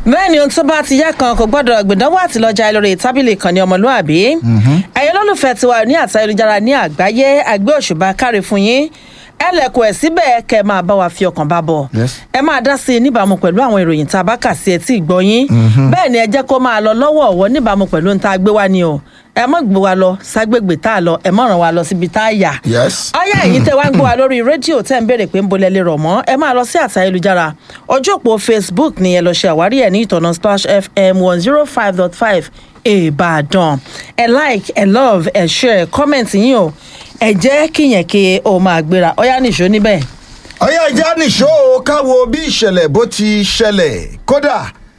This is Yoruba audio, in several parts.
bẹ́ẹ̀ ni ohun tó bá ti yá kan kò gbọ́dọ̀ gbìdánwò àti lọ́jà lórí tábìlì kan ní ọmọlúàbí ẹ̀yin olólùfẹ́ tiwa ní àti ayélujára ní àgbáyé àgbẹ̀ òṣùbà káre fún yín ẹ lẹ̀kùn ẹ̀ síbẹ̀ kẹ́ ẹ máa bá wa fi ọkàn bá bọ̀ Yes. ẹ máa dá sí i níbàámu pẹ̀lú àwọn ìròyìn tá a bá kà sí etí ìgbọ́ yín bẹ́ẹ̀ ni ẹ jẹ́ kó máa lọ lọ́wọ́ ọ̀wọ́ níbàámu pẹ̀lú ohun tá a gbé wá ni o ẹ mọ̀ gbé wa lọ ságbègbè tá a lọ ẹ mọ̀ ràn wá lọ síbi tá a yà Yes. ọyá ẹ̀yin tẹ́ wá ń gbọ́ wa lórí rédíò tẹ́ ń béèrè pé ń bolẹ̀ lè rọ̀ mọ́ ẹ máa lọ sí àtà ayélujára ojú òpó facebook ni ẹ lọ ṣe àwárí ẹ̀ ní ìtọ̀nà splash fm one zero five dot five ìbàdàn ẹ like ẹ love ẹ share comment yín o ẹ jẹ́ kíyẹn kí o máa gbéra ọyá nìṣó níbẹ̀. ọyá ìjà nìṣó o, káwo bí ìṣẹ̀lẹ̀ bó ti ṣẹlẹ̀ kódà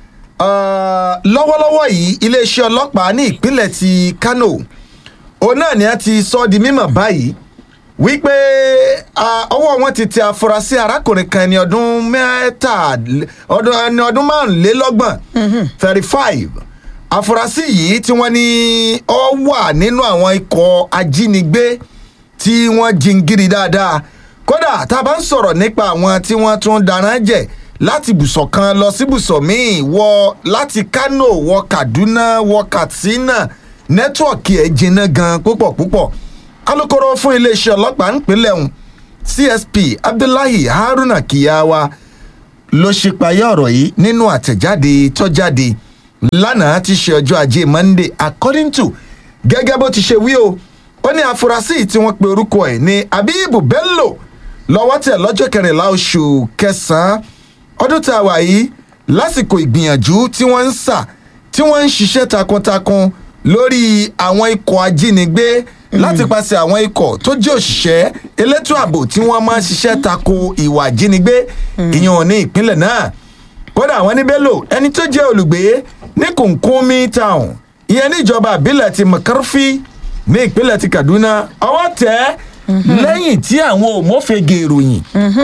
uh, lọ́wọ́lọ́wọ́ yìí iléeṣẹ́ ọlọ́pàá ní ìpínlẹ̀ ti kano òun náà ni a ti sọ ọ́ di mímọ̀ báyìí wípé ah, ọwọ́ wọn ti tẹ afurasí arákùnrin kan ẹni ọdún mẹ́ta ọdún ẹni ọdún márùnlélọ́gbọ̀n thirty five afurasí yìí tí wọ́n ní ọ wà nínú àwọn ikọ̀ ajínigbé tí wọ́n jingiri dáadáa kódà tá a bá ń sọ̀rọ̀ nípa àwọn tí wọ́n tún dáná jẹ̀ láti bùsọ̀ kan lọ sí bùsọ̀ míì wọ láti kano wọ kaduna wọ katsina nẹ́tíwọ̀kì ẹ̀ jiná gan púpọ̀ púpọ̀ alūkkóró fún iléeṣẹ́ ọlọ́pàá ńpínlẹ̀ ọ̀hún csp abdullahi haruna kiyawa ló ṣípayá ọ̀rọ̀ yìí nínú àtẹ̀jáde tọ́jáde lánàá ti ṣe ọjọ́ ajé monday according to gẹ́gẹ́ bó ti ṣe wí o ó ní àfúrásì yìí tí wọ́n pe orúkọ ẹ̀ ní abibu bello lọ́wọ́ tẹ̀ lọ́jọ́ kẹrìnlá oṣù kẹsàn-án ọdún tá a wà yìí lásìkò ìgbìyànjú tí wọ́n ń sà tí wọ́n ń ṣiṣẹ́ takuntakun lórí àwọn ikọ̀ ajínigbé láti pàṣẹ àwọn ikọ̀ tó jẹ́ òṣìṣẹ́ elétò ààbò tí wọ́n máa ń ṣiṣẹ́ tako ìwà ajínigbé ìyẹn ní ìpínlẹ̀ náà kódà àwọn ní bello ẹni tó jẹ́ olùgbé ní kùnkùnmi town ìyẹn ní ìjọba àbílẹ̀ ti mccarthy ní ìpínlẹ̀ ti kaduna ọwọ́ tẹ̀ lẹ́yìn tí àwọn òmófege ìròyìn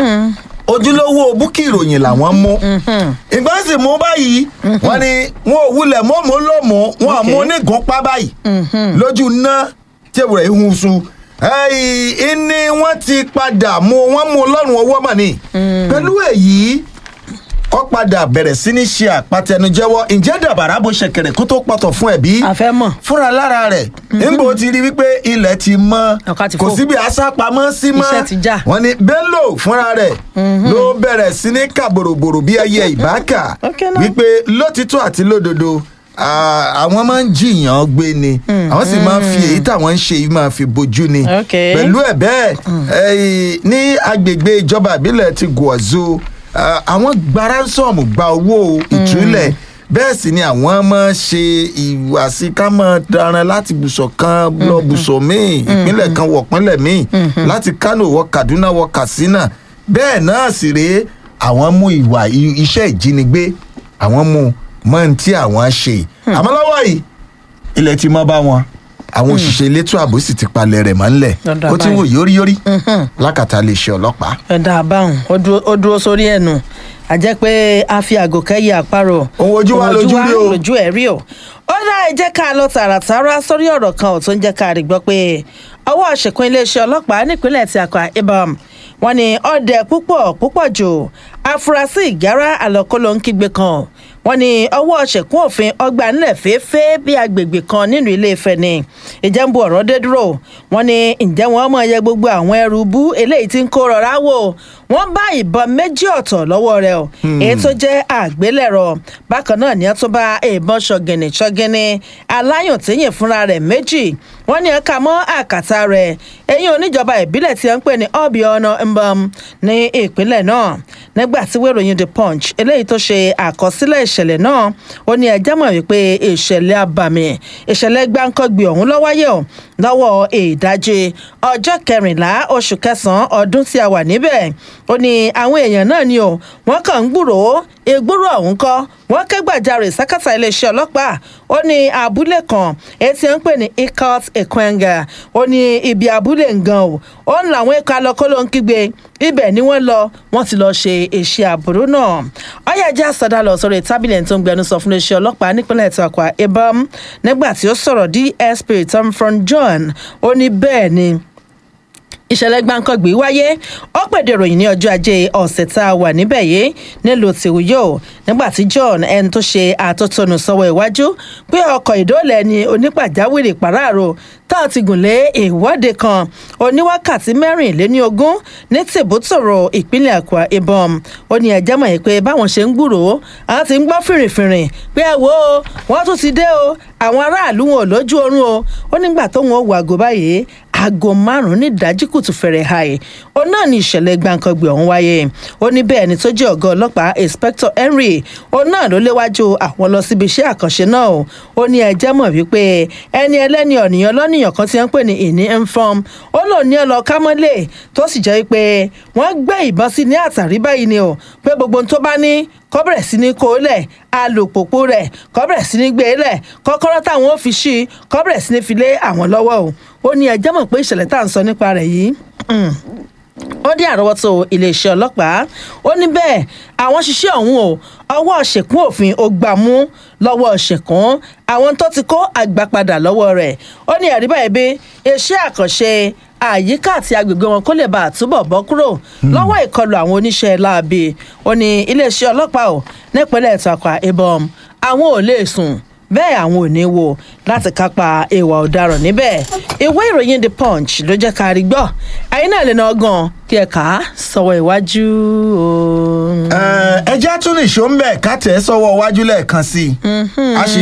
ojúlówó búkì ìròyìn làwọn mú ìgbà sì mú báyìí wọn ni wọn ò wulẹ̀ mọ́mọ́ lọ́mọ́ wọn àmú onígunpá báyìí lójú ná tẹ̀wúrẹ̀ ihun sun ìní wọn ti padà mú wọn mú ọlọ́run ọwọ́ mà ní pẹ̀lú èyí ó padà bẹ̀rẹ̀ sí ní ṣe àpatẹnujẹ́wọ́ ǹjẹ́ dàbàrà bó ṣẹ̀kẹ̀rẹ̀ kó tó pọ̀tọ̀ fún ẹ̀bí àfẹ́ mọ̀ fúnra lára rẹ̀ níbo ti rí wípé ilẹ̀ ti mọ́ Ọ̀ká ti kò fò. síbi àṣàpamọ́ sí mọ́ Iṣẹ́ ti já. wọ́n ní bello fúnra rẹ̀ ló bẹ̀rẹ̀ sí ní kà bòròbòrò bí ẹyẹ ìbáka Okay now. wípé lótìtọ́ àti lódodo ah, àwọn máa ń jiyàn gbé ni àwọn sì máa ń fi èyí táwọn ń ṣe yìí máa fi bojú ni Okay. pẹ̀lú ẹ̀ bẹ́ẹ̀ eh, ní agbègbè ìjọba ìbílẹ̀ ti gùọ̀zó ah, àwọn gba ránsọ̀mù gba owó ìtúlẹ̀ bẹ́ẹ̀ sì ni àwọn máa ṣe ìwàsí ká máa daran láti bùsọ̀ kan lọ bùsọ̀ míì ìpínlẹ̀ kan wọ̀ pínlẹ̀ míì láti kánò wọ kaduna wọ katsina bẹ́ẹ̀ náà sì rèé àwọn mú ìwà i- iṣẹ́ ìjínigbé àwọn mú mọ́ ní tí àwọn ṣe àmọ́ lọ́wọ́ yìí ilẹ̀ ti mọ́ bá wọn àwọn òṣìṣẹ́ elétò ààbò sì ti palẹ̀ rẹ̀ mọ́ ńlẹ̀ Dandan ó ti wò báyìí. yóríyórí lákàtà lè ṣe ọlọ́pàá. ẹ̀dá àbáhùn ó dúró- ó dúró sórí ẹ̀nu àjẹ́ pé a fi àgò kẹ́yì àparò Ohun ojú wa lójú rí o. lójú ẹ̀ rí o ó dá ẹ jẹ́ ká lọ tààràtàrà sórí ọ̀rọ̀ kan ò tó ń jẹ́ ká rí gbọ́ pé ọwọ́ àṣekún iléeṣẹ́ ọlọ́pàá nípínlẹ̀ ti Akwa Ibom wọ́n ní ọdẹ púpọ̀ púpọ̀ jù afurasí ìgárá àlọ́kọ́lọ́ ń kígbe kan wọ́n ní ọwọ́ ṣẹ̀kún òfin ọgbà ńlẹ̀ fẹ́ẹ́fẹ́ bí agbègbè kan nínú ilé Ifẹ̀ ni ìjẹ́nbu ọ̀rọ̀ dé dúró wọ́n ní ǹjẹ́ wọ́n mọ̀ yẹ gbogbo àwọn ẹrù bú eléyìí tí ń kó rọra wò wọ́n bá ìbọn méjì ọ̀tọ̀ lọ́wọ́ rẹ̀ o èyí tó jẹ́ àgbélẹ̀rọ bákan náà ni wọ́n tún bá ìbọn ṣọ̀gìnì ṣọ̀gìnì aláyùn tíyìn fúnra rẹ̀ méjì wọ́n ní ẹ̀ka mọ́ àkàtà rẹ̀ eyín oníjọba ìbílẹ̀ tí wọ́n ń pè ní ọ̀bì ọ̀nà mbam ní ìpínlẹ̀ náà nígbà tí wéròyìn the punch eléyìí tó ṣe àkọsílẹ̀ ìṣẹ̀lẹ̀ náà ó ní ẹjẹ́ mọ̀ wípé ìṣẹ̀lẹ̀ abàmì ìṣẹ̀lẹ̀ gbáǹkọ́gbì ọ̀hún ló wáyé o lọ́wọ́ ìdajì ọjọ́ kẹrìnlá oṣù kẹsàn-án ọdún tí a wà níbẹ̀ ó ní àwọn èèyàn náà ni o wọ́n kàn ń gbúròó ìgbúrò ọ̀hún kọ́ wọ́n ké gbàjarè sákàtà iléeṣẹ́ ọlọ́pàá ó ní abúlé kan èyí tí wọ́n ń pè ní ikot ekwenga ó ní ibi abúlé ngan o ó ń làwọn ikọ̀ alọ́kọ́lọ́ ń kígbe ibẹ̀ ni wọ́n lọ wọ́n ti lọ ṣe iṣẹ́ àbúrò náà ọ̀yájà sọ̀dá lọ sórí tábìlì ẹni tó ń gbẹnu sọ fún iléeṣẹ́ ọlọ́pàá nípínlẹ̀ tí Akwa Ibom nígbà tí ó sọ̀rọ̀ DSP Tom John ó ní bẹ́ẹ̀ ni ìṣẹ̀lẹ̀ gbàǹkangbì wáyé ó pèdè ìròyìn ní ọjọ́ ajé ọ̀sẹ̀ tá a wà níbẹ̀ yìí nílùú tìwúyò nígbà tí john ẹni tó ṣe àtótónu sọ́wọ́ iwájú pé ọkọ̀ ìdóòlẹ̀ ni onípàjáwìrì pàráàrò tá a ti gùn lé ìwọ́de kan oníwákàtí mẹ́rìnléní ogún ní tìbútòrò ìpínlẹ̀ Akwa Ibom ó ní ẹ̀jẹ̀ mọ̀ pé báwọn ṣe ń gbúròó àwọn ti ń gbọ́ fìrìfìrì pé ẹ wo wọ́n tún ti dé o àwọn aráàlú wọn ò lójú oorun o ó nígbà tóun ó wọ àgọ́ báyìí aago márùn-ún ní ìdájí kùtù fẹ̀rẹ̀ hàì òun náà ní ìṣẹ̀lẹ̀ gbàǹkangbè ọ̀hún wáyé ó ní bẹ́ẹ̀ ni tó jẹ́ ọ̀gá ọlọ́pàá inspector henry òun náà ló léwájú àwọn lọ síbi iṣẹ́ àkànṣe náà o ó ní ẹjẹ́ mọ̀ wípé ẹni ẹlẹ́ni ọ̀nìyàn lọ́nìyàn kan tí wọ́n ń pè ní ìní inform ó lò ní ọlọ kámọ́lé tó sì jẹ́ wípé wọ́n gbé ìbọn sí ní àtàrí báyìí ni o pé gbogbo ohun tó bá ní kọ́ bẹ̀rẹ̀ sí ní kó lẹ̀ alùpùpù rẹ̀ kọ́ bẹ̀rẹ̀ sí ní gbé lẹ̀ kọ́kọ́rọ́ táwọn ò fi ṣí kọ́ bẹ̀rẹ̀ sí ní fi lé àwọn lọ́wọ́ o ó ní ẹjẹ́ mọ̀ pé ìṣẹ̀lẹ̀ tá à ń sọ nípa rẹ̀ yìí ó dé àrọ́wọ́tó iléeṣẹ́ ọlọ́pàá ó ní bẹ́ẹ̀ àwọn ṣiṣẹ́ ọ̀hún o ọwọ́ ṣèkún òfin ó gbà mú lọ́wọ́ ṣèkún àwọn tó ti kó àgbà padà lọ́wọ́ rẹ̀ ó ní ẹ̀rí báyìí bí iṣẹ́ àkànṣe àyíká àti agbègbè wọn kó lè bá àtúbọ̀ bọ́ kúrò lọ́wọ́ ìkọlù àwọn oníṣẹ́ láabi ó ní iléeṣẹ́ ọlọ́pàá ò nípínlẹ̀ Akwa Ibom àwọn ò lè sùn bẹ́ẹ̀ àwọn ò ní wo láti kápá ìwà ọ̀daràn níbẹ̀ ìwé ìròyìn the punch ló jẹ́ ká rí gbọ́ ẹ̀yin náà lè ná ọgàn kí ẹ kà á sọ̀wọ́ iwájú o. ẹ jẹ́ tún nìṣó ń bẹ̀ ká tẹ̀ ẹ́ sọ́wọ́ iwájú lẹ́ẹ̀kan sí i. a ṣì